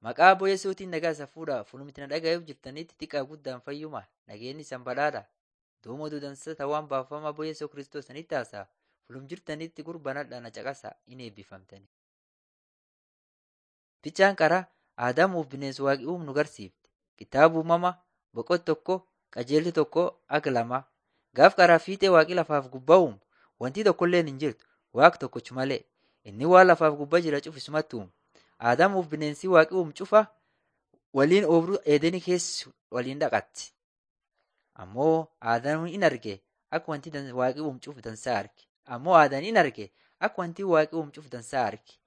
Maqaa Abbo Yesuutiin nagaa isa fuudhaa fulumti na dhaga'uuf jirtanitti xiqqaa guddaan fayyuma nageenyi isan badhaadha. Duuma dudansa tawaan baafama Abbo Yesuus Kiristoos sanitti haasa'a. Fulum jirtanitti gurbanadha na caqasa in eebbifamtani. Ficaan qara Aadamuuf bineensa waaqi uumu nu garsiifte. Kitaaba uumama boqot tokko qajeelli tokko aga lama. Gaaf qaraa fiixee waaqi lafaaf gubbaa uumu wanti tokkolleen hin jirtu waaq tokkochi malee. Inni waan lafaaf gubbaa jira cufisumatti uumu. Aadamuuf bineensi waaqi uumu cufa waliin obruu eedeni keessa waliin dhaqatti. Ammoo Aadaam in arge akka wanti waaqi uumu cufu dansaa arge. Ammoo Aadaan in arge akka wanti waaqi uumu cufu dansaa arge.